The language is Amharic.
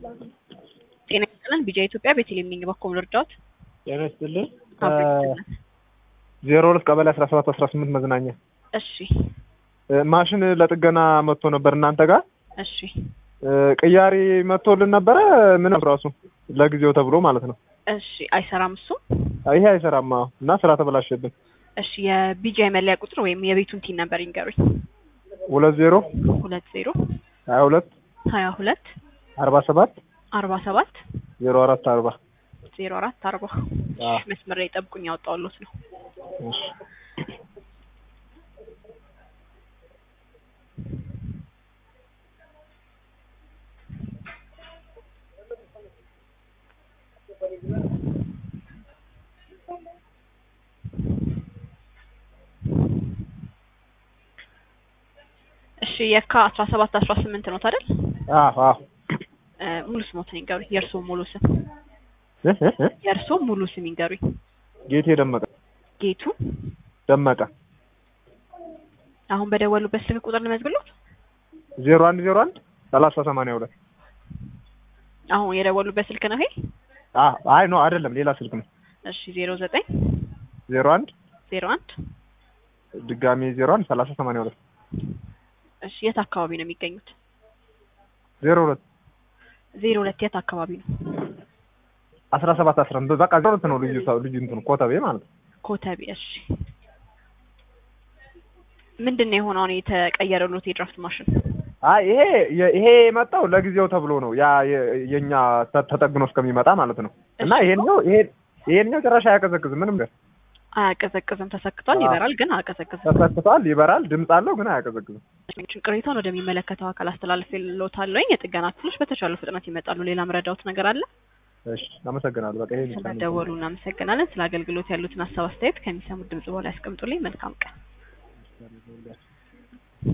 ጤና ይስጥልን ቢጃ ኢትዮጵያ ቤተልሔም ነኝ። በኩል እርዳዎት ጤና ይስጥልን አብረን ዜሮ ሁለት ቀበሌ አስራ ሰባት አስራ ስምንት መዝናኛ እሺ እ ማሽን ለጥገና መጥቶ ነበር እናንተ ጋር እሺ እ ቅያሪ መጥቶልን ነበረ ምንም ራሱ ለጊዜው ተብሎ ማለት ነው እሺ አይሰራም እሱ ይሄ አይሰራም አዎ እና ስራ ተበላሸብን እሺ የቢጃ የመለያ ቁጥር ወይም የቤቱን ቲን ነበር ይንገሩኝ ሁለት ዜሮ ሁለት ዜሮ ሀያ ሁለት ሀያ ሁለት አርባ ሰባት አርባ ሰባት ዜሮ አራት አርባ ዜሮ አራት አርባ አዎ። መስመር ላይ ጠብቁኝ ያወጣሁልዎት ነው እሺ እሺ የካ አስራ ሰባት አስራ ስምንት ነው አይደል አዎ አዎ እ ሙሉ ስሞትን ይንገሩኝ የእርስዎ ሙሉ ስም እ እ እ የእርስዎ ሙሉ ስም ይንገሩኝ ጌቴ ደመቀ ጌቱ ደመቀ አሁን በደወሉበት ስልክ ቁጥር ልመዝግሎት ዜሮ አንድ ዜሮ አንድ ሰላሳ ሰማንያ ሁለት አሁን የደወሉበት ስልክ ነው ይሄ አዎ አይ ኖ አይደለም ሌላ ስልክ ነው እሺ ዜሮ ዘጠኝ ዜሮ አንድ ዜሮ አንድ ድጋሜ ዜሮ አንድ ሰላሳ ሰማንያ ሁለት እሺ የት አካባቢ ነው የሚገኙት ዜሮ ሁለት ዜሮ ሁለት የት አካባቢ ነው አስራ ሰባት አስራ አንድ በቃ ዜሮ ሁለት ነው ልዩ ሰው ልዩ እንትኑ ኮተቤ ማለት ነው ኮተቤ እሺ ምንድን ነው የሆነው አሁን የተቀየረሎት የድራፍት ማሽን አይ ይሄ የ- ይሄ የመጣው ለጊዜው ተብሎ ነው ያ የ- የኛ ተ- ተጠግኖ እስከሚመጣ ማለት ነው እና እሺ። ይሄኛው ይሄ ይሄኛው ጭራሽ አያቀዘቅዝም ምንም ነገር አያቀዘቅዝም ተሰክቷል አዎ። ይበራል ግን አያቀዘቅዝም ተሰክቷል ይበራል ድምፅ አለው ግን አያቀዘቅዝም ቅሬታውን ወደሚመለከተው አካል አስተላልፌልዎታለሁ የጥገና ክፍሎች በተቻለው ፍጥነት ይመጣሉ ሌላ ምረዳዎት ነገር አለ እሺ አመሰግናለሁ በቃ ይሄ ስለደወሉ እናመሰግናለን ስለ አገልግሎት ያሉትን ሀሳብ አስተያየት ከሚሰሙት ድምጽ በኋላ ያስቀምጡልኝ መልካም ቀን